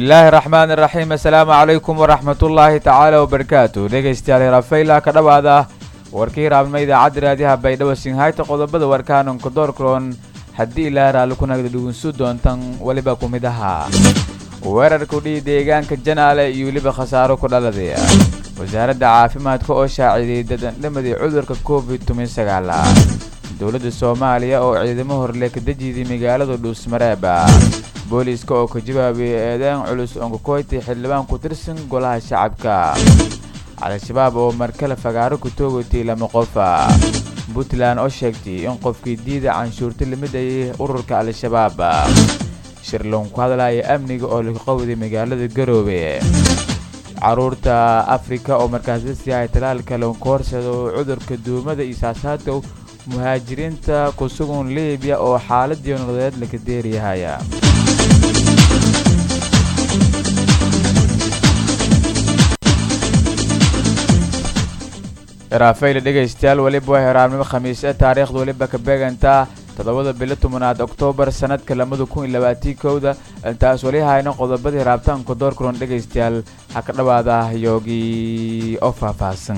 bismillaahi raxmaan iraxiim assalaamu calaykum waraxmatullaahi tacaala wabarakaatu dhegaystayaal hirafayla ka dhowaada warkii hiraabnimo idaacadda raadiyaha baydhabo sinhayta qodobada warkaanonka doorkroon haddii ilaa raalli ku nagda dhugunsu doontan weliba ku mid ahaa weerarka udhihi deegaanka janaale iyo weliba khasaaro ku dhaladay wasaaradda caafimaadka oo shaaciday dadandhamadii cudurka covid toban sagaala dowladda soomaaliya oo ciidamo horle ka dejiday magaalada dhuusmareeb booliiska oo ka jawaabiyay eedeyn culus onkakoyti xildhibaan ku tirsan golaha shacabka al-shabaab oo markale fagaaro ku toogatay lama qofa puntland oo sheegtay in qofkii diida canshuurta lamid ayay ururka al-shabaab shirloon ku hadlaya amniga oo lagu qawday magaalada garoobe caruurta afrika oo markaas la siihay talaalka loonka horsado cudurka duumada iyo saasaadka muhaajiriinta ku sugan libiya oo xaaladii nololeed laka deeriyahaya raafayla dhegaystayaal weliba waa heraabnimo khamiis ee taariikhda weliba ka beegantaa toddobada bilo tobanaad oktoobar sanadka lamada kun iyo labaatii kowda intaas weli hayno qodobadii raabtaanka doorkulan dhegaystayaal ha ka dhowaada yoogii oo faahfaahsan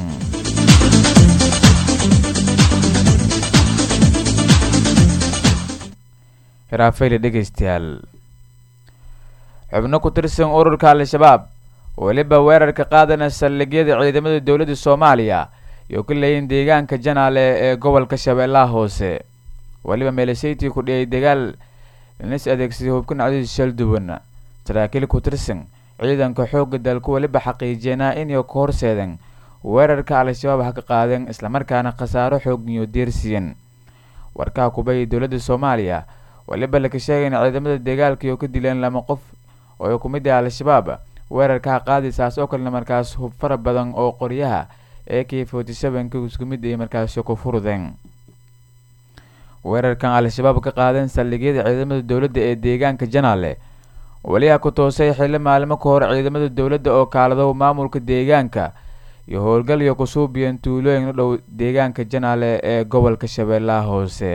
hiraafayla dhegaystayaal xubno ku tirsan ururka al-shabaab weliba weerarka qaadana saldhigyada ciidamada dowladda soomaaliya iyo ka leeyiin deegaanka janaale ee gobolka shabeellaha hoose weliba meelesaytii ku dhiyay dagaal nis adeegsaday hubkan cadiis shalduwan saraakiil ku tirsan ciidanka xoogga dalku weliba xaqiijeenaa inay ka horseedeen weerarka al-shabaab ha ka qaadeen islamarkaana khasaaro xoogniyo deersiyan warkaha kubaya dowladda soomaaliya weliba laka sheegay in ciidamada dagaalka iyo ka dileen lama qof oo ay ku mid ah al-shabaab weerarkaha qaadisaas oo kalena markaas hub fara badan oo qoryaha ee k forty sevenka isku mid ay markaasi ku furudeen weerarkan al-shabaab ka qaadeen saldhigyada ciidamada dowladda ee deegaanka janaale weliha ku toosay xilli maalmo ka hor ciidamada dowladda oo kaalado maamulka deegaanka iyo howlgal iyo kusuubiyan tuulooyin u dhow deegaanka janaale ee gobolka shabeellaha hoose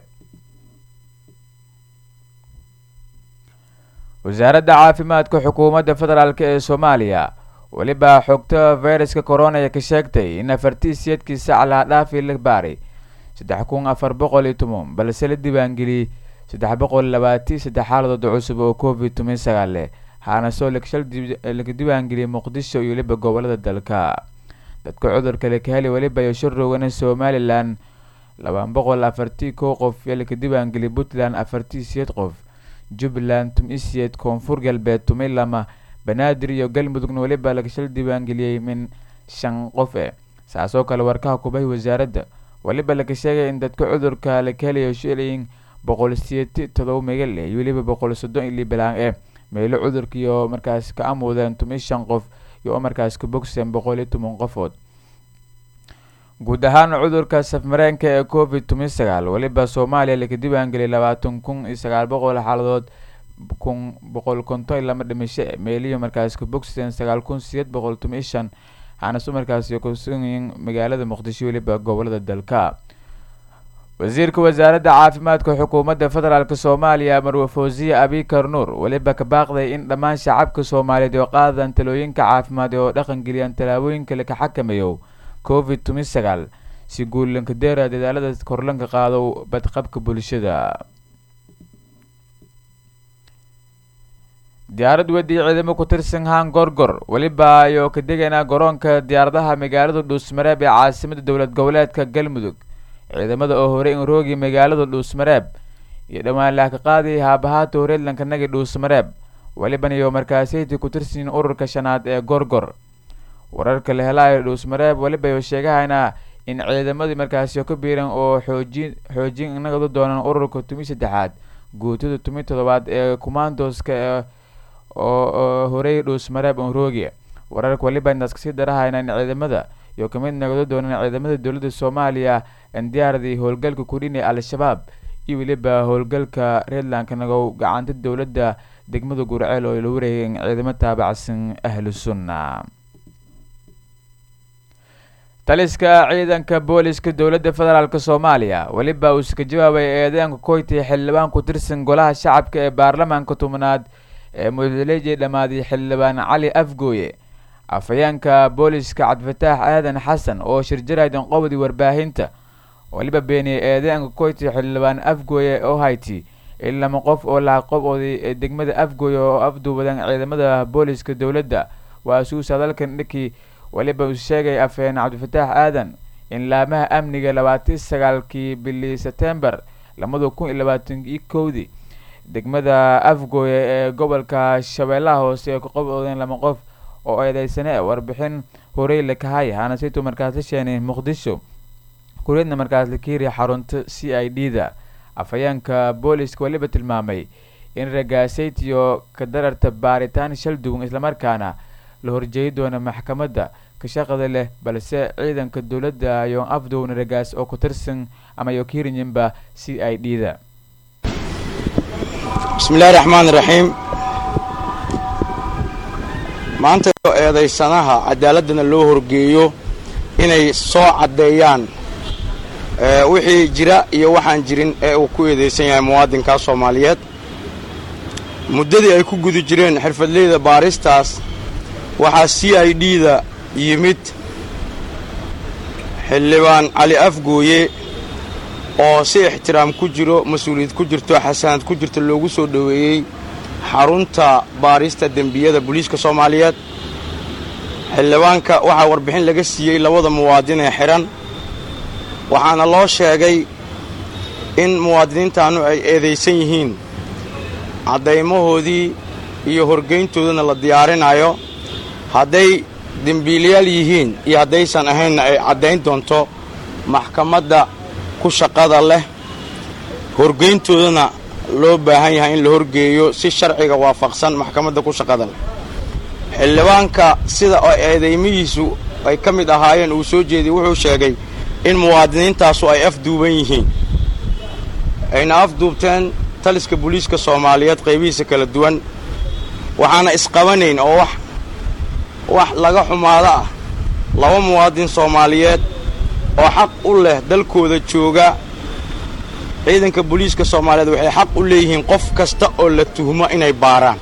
wasaaradda caafimaadka xukuumadda federaalk ee soomaaliya weliba xogta fayraska corona ee ka sheegtay in afartiisiyadkii sac laha dhaafi la baaray saddex kun afar boqol iyo toban balse la diiwaangeliyey saddex boqol labaatii saddex xaaladood cusub oo covid toban sagaal leh haanasoo lakshal laga diiwaangeliyey muqdisho iyo weliba gobolada dalka dadka cudurka laka heli weliba iyo sharowgana somalilan laba boqol afartii kow qof ee laka diiwaangeliyey puntland afartii siyeed qof jubbaland tumisiyeed koonfur galbeed tumay lama banaadir iyo galmudugna weliba lagashal diiwaangeliyey min shan qof e saasoo kale warkaha kubahi wasaaradda weliba laga sheegay in dadka cudurka laka helayo shilin boqol siyeeti todoba megal eh iyo weliba boqol soddon ili balaan e meelo cudurka iyo markaas ka amuudeen tumi shan qof iyo oo markaas ka bogseen boqol iyo toban qofood guud ahaan cudurka safmareenka ee covid toban sagaal weliba soomaaliya laka diiwaangeliyay labaatan kun iyo sagaal boqol xaaladood kun boqol konton iyo lama dhimasho e meeliyo markaas ka bogseen sagaal kun sideed boqol toban iyo shan waxaana su markaas kusugayiin magaalada muqdisho weliba gobolada dalka wasiirka wasaaradda caafimaadka xukuumadda federaalk soomaaliya marwe fawsiye abikar nuur weliba ka baaqday in dhammaan shacabka soomaaliyeed oo qaadaan talooyinka caafimaad oo dhaqangeliyaan tallaabooyinka laka xakameeyo covid toban sagaal si guulanka deera dadaalada korlanka qaado badqabka bulshada diyaarad wedi ciidamo ku tirsan haan gorgor weliba ayoo ka degaynaa garoonka diyaaradaha magaalada dhuusmareeb ee caasimada dowlad goboleedka galmudug ciidamada oo horey in roogi magaalada dhuusmareeb iyo dhowaan laaka qaadiyay haabahaata horeedlanka nagi dhuusmareeb weliban iyo markaasiytii ku tirsanyiin ururka shanaad ee gorgor wararka la helaayo dhuusmareeb weliba iyo sheegahayna in ciidamadii markaasi ka biiran oo xoojin xoojin inagadu doonaan ururka tumi saddexaad guutada tumi toddobaad ee commandoska oo horey dhuusmareeb onroogi wararka weliba intaas kasii darahayna in ciidamada iyo kamid nagado doonaan ciidamada dowladda soomaaliya indiyaaradii howlgalka kudhin ee al-shabaab iyo weliba howlgalka reedlandka nagow gacanta dowladda degmada gurceel oo la wareegeen ciidamo taabacsan ahlu sunna taliska ciidanka booliska dowladda federaalk soomaaliya weliba uu iska jawaabay eedeenka koytay xildhibaan ku tirsan golaha shacabka ee baarlamaanka tobnaad ee mudaleji dhammaaday xildhibaan cali afgooye afhayeenka booliska cabdifataax aadan xasan oo shirjaraydan qobodii warbaahinta waliba beeniyey eedeenka koyti xildhibaan afgooye oo hayti in lama qof oo laaqobooday ee degmada afgooye oo afduubadan ciidamada booliska dowladda waa suus hadalkan dhinkii waliba uu sheegay afhayeen cabdifataax aadan in laamaha amniga labaatan sagaalkii bili setembar lamada kun iyo labaatan iyo kowdii degmada afgooye ee gobolka shabeellaha hoose ee kaqoboodeen lama qof oo eedeysane warbixin horey la kahay hanasitu markaas la sheenay muqdisho kureedna markaas la kiiriya xarunta c i d da afhayeenka booliska waliba tilmaamay in ragaasaytiyo ka dararta baaritaan shal duwan islamarkaana la horjeedi doono maxkamadda ka shaqada leh balse ciidanka dowladda ayoon afdowna ragaas oo ku tirsan ama yo kiirinyinba c i d da bismillahi raxmaan iraxiim maanta eedaysanaha cadaaladana loo horgeeyo inay soo caddeeyaan wixii jira iyo waxaan jirin ee uu ku eedaysan yahay muwaadinkaa soomaaliyeed muddadii ay ku guda jireen xirfadleyda baaristaas waxaa c i d da yimid xildhibaan cali afgooye oo si ixtiraam ku jiro mas-uuliyad ku jirto xasanad ku jirto loogu soo dhoweeyey xarunta baarista dembiyada booliiska soomaaliyeed xildhibaanka waxaa warbixin laga siiyey labada muwaadin ee xidhan waxaana loo sheegay in muwaadiniintaannu ay eedaysan yihiin caddaymahoodii iyo horgayntoodana la diyaarinayo hadday dembiilayaal yihiin iyo haddaysan ahaynna ay caddayn doonto maxkamadda ku shaqada leh horgayntoodana loo baahan yahay in la horgeeyo si sharciga waafaqsan maxkamadda ku shaqada leh xildhibaanka sida oo eedaymihiisu ay ka mid ahaayeen uu soo jeediyey wuxuu sheegay in muwaadiniintaasu ay afduuban yihiin ayna afduubteen taliska booliiska soomaaliyeed qaybihiisa kala duwan waxaana isqabanayn oo wax wax laga xumaado ah laba muwaadin soomaaliyeed oo xaq u leh dalkooda jooga ciidanka booliiska soomaaliyeed waxay xaq u leeyihiin qof kasta oo la tuhmo inay baaraan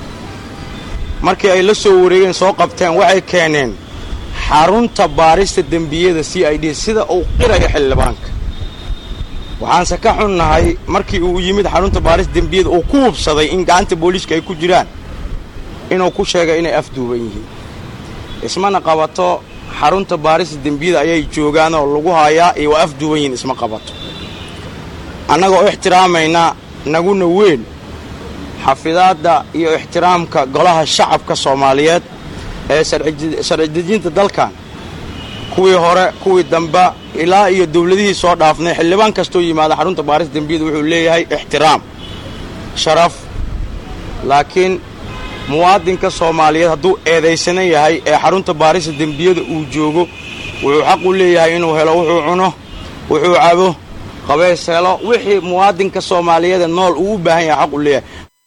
markii ay la soo wareegeen soo qabteen waxay keeneen xarunta baarista dembiyada c i d sida uu qirayo xildhibaanka waxaanse ka xunnahay markii uu yimid xarunta baarista dembiyada uu ku hubsaday in gacanta booliiska ay ku jiraan inuu ku sheegay inay afduuban yihiin ismana qabato xarunta baarista dembiyada ayay joogaanoo lagu hayaa iyo waa afduuban yihiin isma qabato annagoo ixtiraamayna naguna weyn xafidaadda iyo ixtiraamka golaha shacabka soomaaliyeed ee sharci dejinta dalkan kuwii hore kuwii damba ilaa iyo dawladihii soo dhaafnay xildhibaan kastoo yimaada xarunta baarista dembiyada wuxuu leeyahay ixtiraam sharaf laakiin muwaadinka soomaaliyeed hadduu eedaysanan yahay ee xarunta baarista dembiyada uu joogo wuxuu xaq u leeyahay inuu helo wuxuu cuno wuxuu cabo qabeys helo wixii muwaadinka soomaaliyeede nool uu u baahan yahay xaq u leeyahay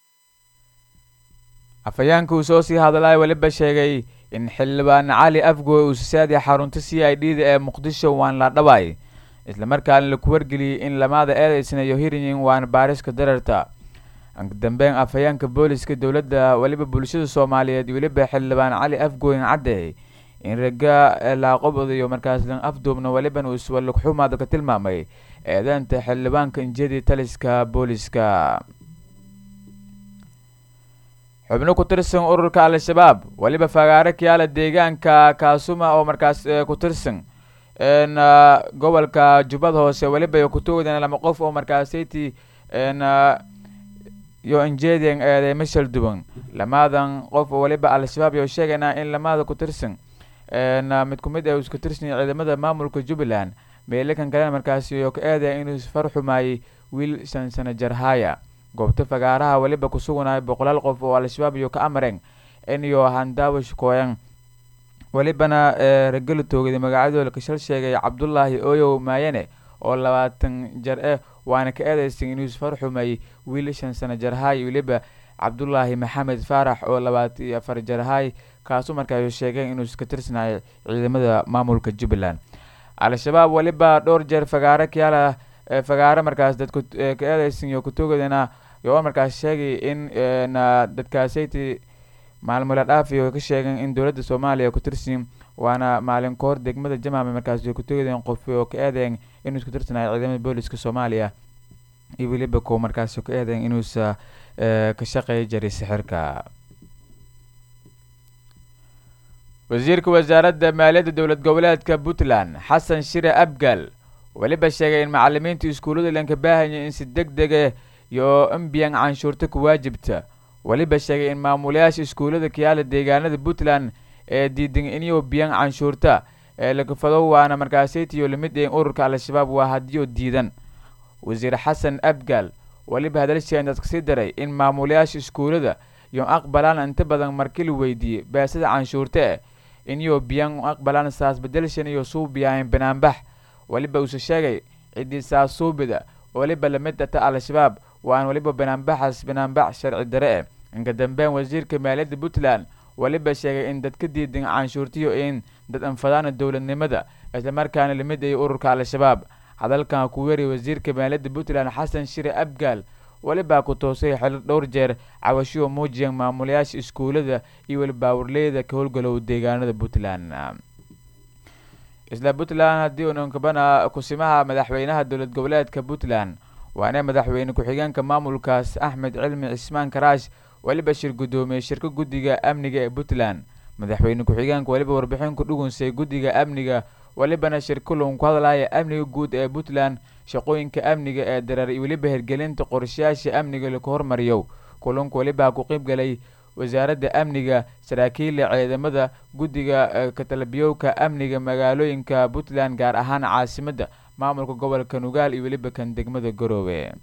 afhayeenka uu soo sii hadlay weliba sheegay in xildhibaan cali afgooy uu sisaadiya xarunta c i d da ee muqdisho waan la dhabaay islamarkaana laku wargeliyey in lamaada eedaysanayo hirinyin waan baariska dararta dambeyn afhayeenka booliska dowladda weliba bulshada soomaaliyeed weliba xildhibaan cali afgooyin caddeey in raga laaqobodayo markaaslan afduubna weliban uu iswalugxumaada ka tilmaamay eedeenta xildhibaanka injiyadii taliska booliska xubno ku tirsan ururka al-shabaab weliba fagaare kiyaala deegaanka kaasuma oo markaas ku tirsan gobolka jubbada hoose weliba kutugdan lama qof oo markaasaytii yo injedian eeday mashal duwan lamaadan qof oo weliba al-shabaab yo sheegaynaa in lamaada ku tirsan mid ku mid ee isku tirsan ciidamada maamulka jubbaland meelakan kalena markaasi yo ka eedaya inuu far xumaayey wiil shan sano jarhaya goobta fagaaraha weliba ku suganaya boqolaal qof oo al-shabaab iyo ka amareen in iyo handaawish kooyan welibana ragala toogada magacadooda kashal sheegay cabdulaahi oyow maayane oo labaatan jar eh waana ka eedeysan inuu far xumeeyey wiil shan sano jarhay weliba cabdulaahi maxamed faarax oo labaatan iyo afar jarhay kaasu markaas sheegeen inuu iska tirsanayo ciidamada maamulka jubbaland al-shabaab weliba dhowr jeer fagaare kiyaala fagaare markaas dadku ka eedeysan iyo kutogadana iyo markaas sheegay in dadkaasati maalmula dhaafi oo ka sheegeen in dowladda soomaaliya ku tirsin waana maalin kahor degmada jamaame markaas ku tegdeen qof oo ka eedeen inuu isku tirsanayo ciidamada booliska soomaaliya iyo weliba ko markaas ka eedeen inuusa ka shaqeeya jiray sixirka wasiirka wasaaradda maaliyadda dowlad goboleedka puntland xasan shire abgal weliba sheegay in macalimiinta iskuullada lanka baahanya in si deg dega iyo embiyan canshuurta ku waajibta weliba sheegay in maamulayaasha iskuullada kayaala deegaanada puntland ee diidan inyo biyan canshuurta ee lakafado waana markaasaytiyo lamid een ururka al-shabaab waa hadiyo diidan wasiir xasan abgal weliba hadalsheendaas kasii daray in maamulayaasha iskuullada iyo aqbalaan inta badan markii la weydiiyey beesada canshuurta eh inyo biyan aqbalaan saas bedelshan iyo suubiyahayn banaanbax weliba uuse sheegay ciddii saas suubida weliba lamid ata al-shabaab waan weliba banaanbaxaas banaanbax sharci dare eh inka dambeyn wasiirka maaliyadda puntland weliba sheegay in dadka diidan canshuurtiyo in dad anfadaana dowladnimada islamarkaana lamid ay ururka al-shabaab hadalkan ku weeriy wasiirka maaliyadda puntland xasan shire abgaal welibaa ku toosay xili dhowr jeer cawashiyo muujiyan maamulayaasha iskuullada iyo weliba warleyda ka howlgalow deegaanada puntland isla puntland haddii unankabana kusimaha madaxweynaha dowlad goboleedka puntland waana madaxweyne ku-xigeenka maamulkaas axmed cilmi cismaan karaash weliba shir guddoomiyey shirka guddiga amniga ee puntland madaxweyne ku-xigeenka weliba warbixin ku dhugunsay guddiga amniga welibana shir kulun ku hadlaya amniga guud ee puntland shaqooyinka amniga ee dareer iyo weliba hirgelinta qorshayaasha amniga laku hormariyo kulunka weliba ku qeyb galay wasaaradda amniga saraakiila ciidamada guddiga katalabiyowka amniga magaalooyinka puntland gaar ahaan caasimadda maamulka gobolka nugaal iyo weliba kan degmada garoowe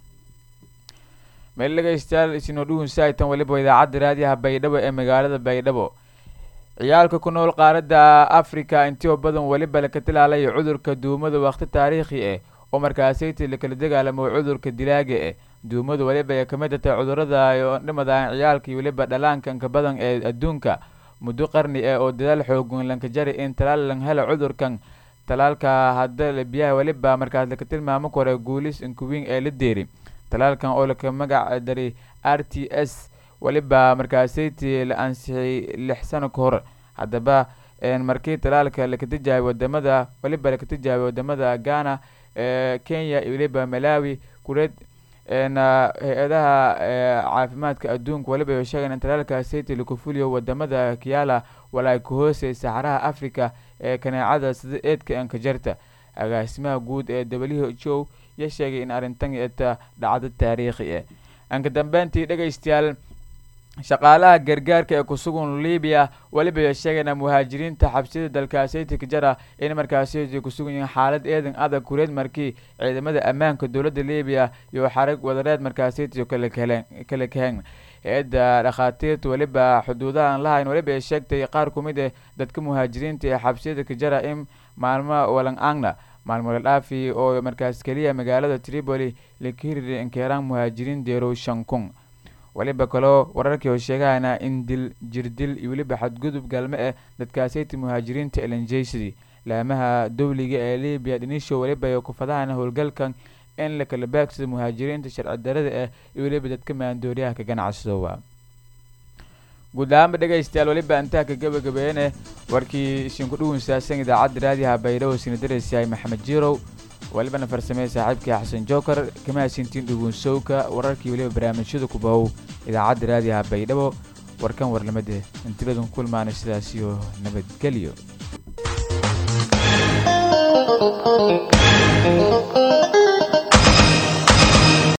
meel dhegeystayaal isinoo dhugunsaitan weliba idaacadda raadiyaha baydhabo ee magaalada baydhabo ciyaalka ku nool qaaradda africa intio badan weliba laka tilaalaya cudurka duumada waqti taariikhi ah oo markaasaytii lakala dagaalamo cudurka dilaaga ah duumadu weliba ay kamid tahay cudurada dhimadaan ciyaalka iyo weliba dhalaanka inka badan ee adduunka muddo qarni ah oo dadaal xoogan lanka jari in talaal lan hela cudurkan talaalka hadda biyaha weliba markaas laka tilmaamo kore guulis inkuwiin ee la deeri talaalkan oo laka magac daray r t s weliba markaasaytii la ansixiyay lix sano ka hor haddaba markii talaalka laka tijaabay wadamada weliba laka tijaabay wadamada ghana kenya iyo weliba malawi kureed hay-adaha caafimaadka adduunka weliba ay sheegeen in talaalka sayti laku fuliyo wadamada kiyaala walaa ka hoosay saxaraha africa ee kaneecada sida eedka ankajarta agaasimaha guud ee w h o ya sheegay in arrintan eta dhacdo taariikhi ah anka dambeyntii dhegeystayaal shaqaalaha gargaarka ee kusugan libiya weliba ay sheegeen muhaajiriinta xabsiyada dalkaasiti kajara in markaasi kusugan yihiin xaalad eedan adag kureed markii ciidamada ammaanka dowladda libiya iyo xarag wadareed markaasiti kala kaheen hay-adda dhakhaatiirta weliba xuduudaha aan lahayn weliba ay sheegtay qaar ku mid ah dadka muhaajiriinta ee xabsiyada kajara in maalmo walang angna maalmo la dhaafi oo markaas keliya magaalada tripoli laka hiriri inkeeraan muhaajiriin deerow shan kun weliba kaloo wararkii oo sheegahayna in dil jirdil iyo weliba xadgudub gaalmo ah dadkaasayta muhaajiriinta elanjeysidii laamaha dowliga ee libiya dhinisho weliba ay kufadahayna howlgalkan in la kala baagsado muhaajiriinta sharci darada ah iyo weliba dadka maandooriyaha ka ganacsadoowa guud ahaanba dhegeystayaal weliba intaa ka gabagabeene warkii isinku dhugunsaasan idaacadda raadiyaha baydhabo sina dareysayahay maxamed jirow welibana farsamey saaxiibkii xasan joker kama hasintiin dhugunsowka wararkii weliba barnaamijyada ku bahow idaacadda raadiyaha baydhabo warkan warlamada intibadan ku kulmaana sidaas iyo nabadgelyo